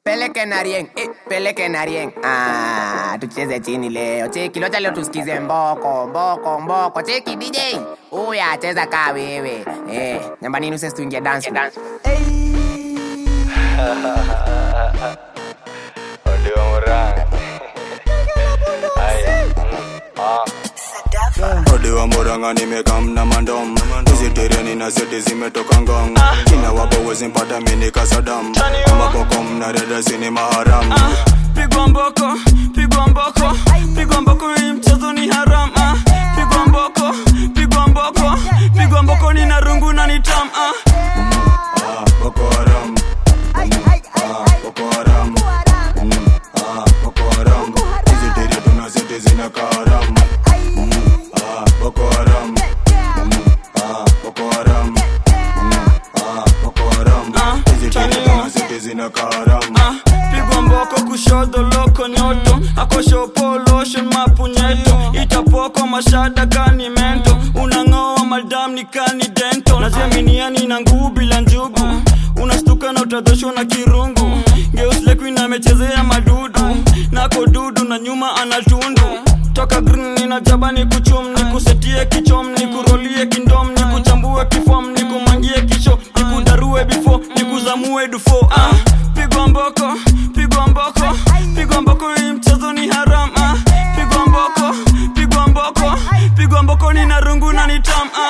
Peleke na rieng, eh, peleke na rieng. Ah, tucheze chini leo. Cheki locha leo tusikize mboko, mboko, mboko. Cheki DJ. Uya cheza kaa wewe. Eh, nyambani nuse tuingie dance. dance. Odiwa Murang'a. Aya, mm, ah. Odiwa Murang'a nimekamna mandom hizi tereni na seti zimetoka ngong kina wapo wezi mpata mini kasadam amaboko mna reda sini maharam pigwa mboko pigwa mboko pigwa mboko hii mchezo ni haram ah. pigwa mboko pigwa mboko pigwa mboko ni na rungu na ni tam ah. Ah, Boko Haram Ah, Boko Haram Mm, ah, Boko Haram hizi tere tuna seti zina kaharam Mm, ah, Boko Haram Mm, ah, Boko Haram Mm, ah, Boko Haram hizi tere tuna seti zina kaharam ah. pigwa mboko kushodo loko nyoto akoshopo lotion mapunyeto itapoko mashada kani mento unang'oa madam ni kani dento naziaminiani na nguu bila njugu unastuka na utadhoshwa na kirungu geuslekuin amechezea madudu nako dudu na nyuma anatundu toka green nina jaba ni kuchum ni kusetie kichom ni kurolie kindom ni kuchambue kifom ni kumangie kisho ni kudarue bifo ni kuzamue dufo ah. pigwa mboko pigwa mboko pigwa mboko hii mchezo ni haram ah. pigwa mboko pigwa mboko pigwa mboko ni na rungu na ni tam ah.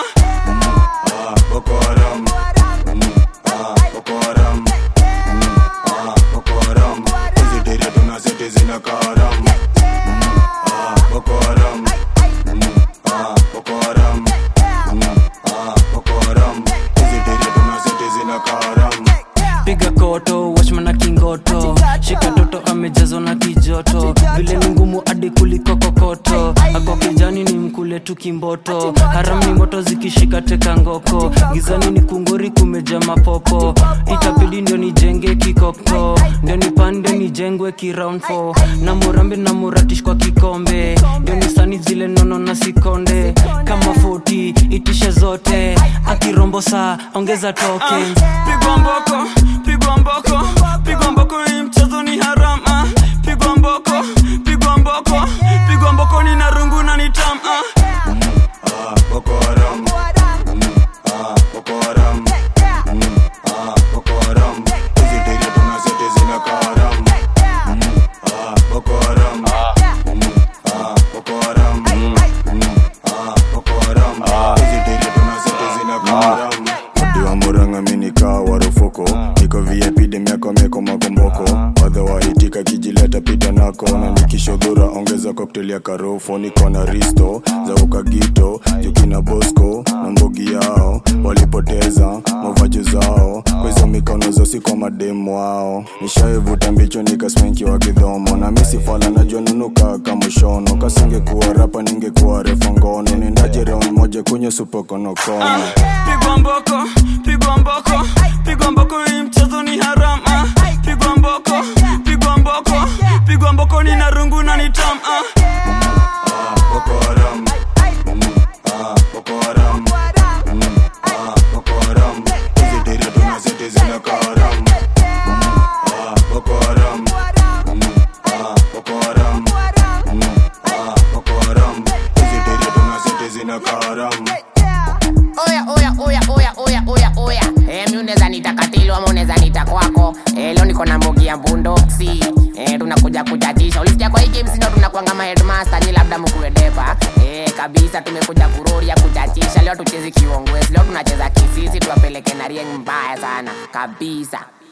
Ah, Boko Haram Mm, ah, Boko Haram Mm, ah, Boko Haram hizi tere tuna seti zina kaharam Mm, ah, Boko Haram Mm, ah, Boko Haram Mm, ah, Boko Haram hizi tere tuna seti zina kaharam piga koto washma na kingoto shika toto amejazwa na kijoto vile ni ngumu hadi kuliko kokoto ako kijani ni mkule tu kimboto haram ni moto zikishika teka ngoko gizani ni kungori kumeja mapopo itabidi ndio nijenge kikoko ndio nipande nijengwe kiround 4 na murambe na muratish kwa kikombe ndio nisani zile nono na sikonde kama 40 itishe zote akirombo saa ongeza tokens pigwa mboko pigwa mboko pigwa mboko hii mchezo ni haram ah. pigwa mboko pigwa mboko pigwa mboko ni na rungu na ni tam ah. Ah, Boko Haram Mm, ah, Boko Haram Mm, ah, Boko Haram hizi tere tuna seti zina kaharam Mm, ah, Boko Haram Mm, ah, Boko Haram Mm, ah, Boko Haram hizi tere tuna seti zina kaharam Odiwa Murang'a mini kaa warufuko niko VIP dem yako meko makomboko wadha waitika kijileta pita nako na nikishodhura ongeza cocktail ya karofo niko na risto za ukagito jukina bosco na mbogi yao walipoteza mavaji zao kwa hizo mikono zosi kwa mademu wao nishaivuta mbicho nikasmenki wa kidhomo na misifala najua nunuka kamushono kasingekuwa rapa ningekuwa refa ngono nendaje round moja kwenye supokonokono pigwa mboko pigwa mboko pigwa mboko hii mchezo ni haram ah. pigwa mboko pigwa mboko pigwa mboko ni na rungu na ni tam ah. Ah, Boko Haram Mm, ah, Boko Haram Mm, ah, Boko Haram hizi tere tuna seti zina kaharam Mm, ah, Boko Haram Mm, ah, Boko Haram Mm, ah, Boko Haram hizi tere tuna seti zina kaharam Oya, oya, oya, oya, oya, oya, oya. Eh, mi unaweza nita katilo ama unaweza nita kwako. Eh, leo niko na mbogi ya bundoksi. Eh, tunakuja kuchachisha. Ulisikia kwa hii game sino tunakuanga ma headmaster ni labda mkuwe depa. Eh, kabisa tumekuja kuroria kuchachisha. Leo tuchezi kiongwezi. Leo tunacheza kisisi tuwapeleke na rieng mbaya sana. Kabisa.